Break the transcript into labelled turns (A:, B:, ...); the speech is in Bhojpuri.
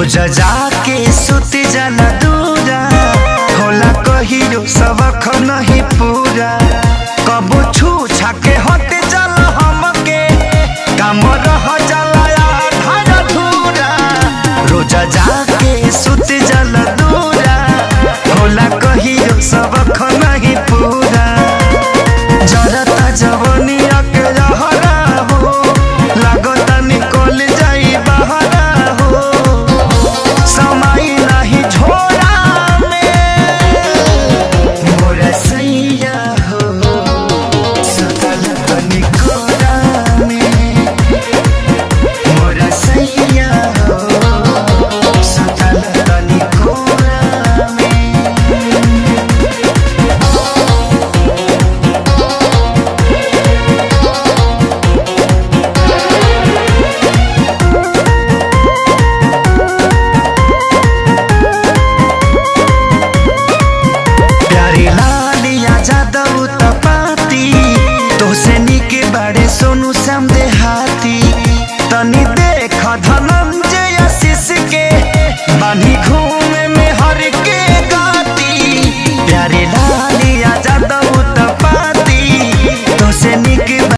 A: रोज जाके सुत जाना दूरा होला कहियो सबक नहीं पूरा कबो छू छाके हट जाला हमके काम रह जाला आधा अधूरा रोज जाके सुत जाला दूरा होला कहियो सबक नहीं पूरा जरता जवनिया के रहरा हो लागता निकल जाई बहरा हो समय नहीं छोड़ा में मोरा सैया हो सुतल तनी कोरा में मोरा सैया हो सुतल तनी कोरा में प्यारी लालिया जादव तपाती तोसे निके बाड़े सोनू श्याम देहाती तनी देख धनंजय आशीष के बानी घूमे में हर के गाती प्यारी लालिया जादव तपाती तोसे निके